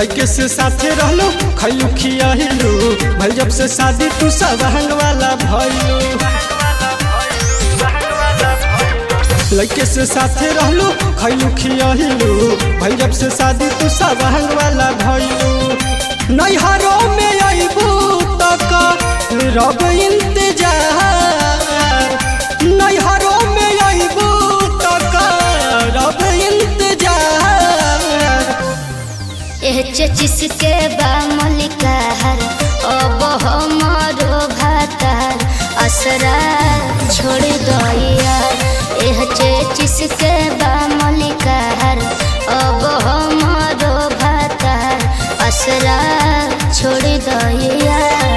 लड़के से साथे रहलो खैलू खियाहिलू भल जब से शादी तू सब हंग वाला भइलू लड़के से साथे रहलो खैलू खियाहिलू भल जब से शादी तू सब हंग वाला भइलू नैहरों में अइबू तक रब इंतजार नैहरों में अइबू तक रब इंतजार एह चचिसके बा मलिकार अब हमारो भातार असरा छोड़ दइया एह चचिसके बा मलिकार अब हमारो भातार असरा छोड़ दइया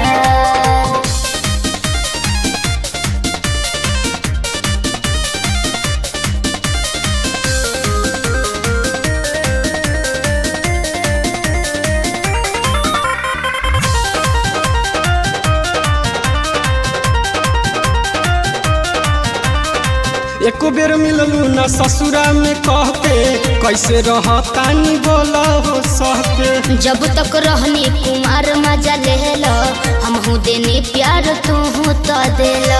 एको बेर मिललू न ससुरा में कहते कैसे रहतानी बोला हो सहते जब तक रहनी कुमार मजा लेला हमहू देनी प्यार तू तो देला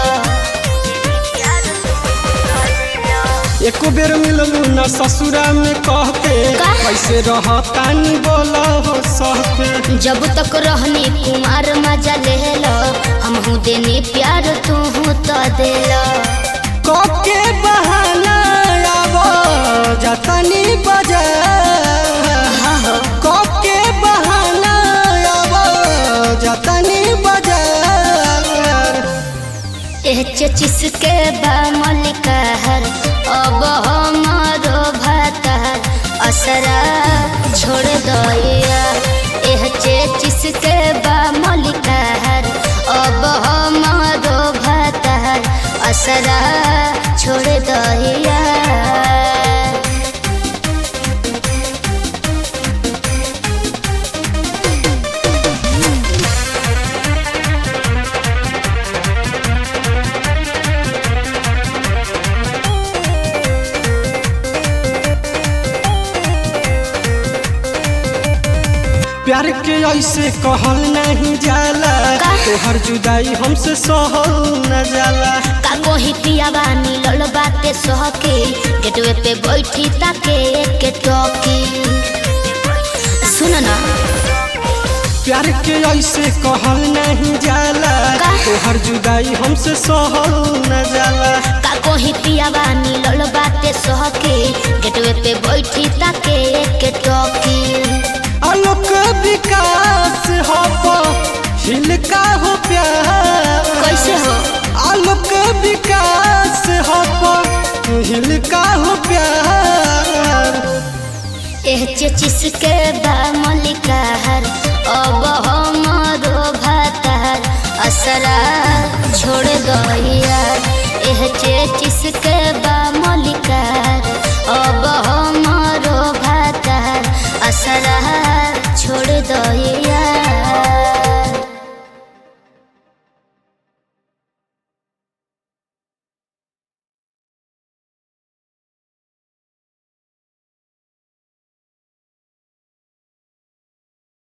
एको बेर मिललू न ससुरा में कहते का? कैसे रहतानी बोला हो सहते जब तक रहनी कुमार मजा लेला हमहू देनी प्यार तू तो देला के बहाना आबो जतनी बाजार हाँ हो के बहाना आबो जतनी बाजार एह चचिसके बा मलिकार अब हमारो भातार असरा छोड़ दइया एह चचिसके बा मलिकार अब हमारो भातार असरा छोड़ दइया प्यार के ऐसे कहल नहीं जाला का? तोहर जुदाई हमसे सहल न जाला का कोही पियावा नीलल बाते सहके गेटवे पे बैठी ताके एक टोकी सुन ना प्यार के ऐसे कहल नहीं जाला का? तोहर जुदाई हमसे सहल न जाला का कोही पियावा नीलल बाते सहके गेटवे पे बैठी ताके एक टोकी आलोक विकास हो हिल का हो प्यार कैसे हो आलोक विकास हो हिल का हो प्यार एह चचिसके बा मलिकार अब हमारो भातार असरा छोड़ दइया एह चचिसके बा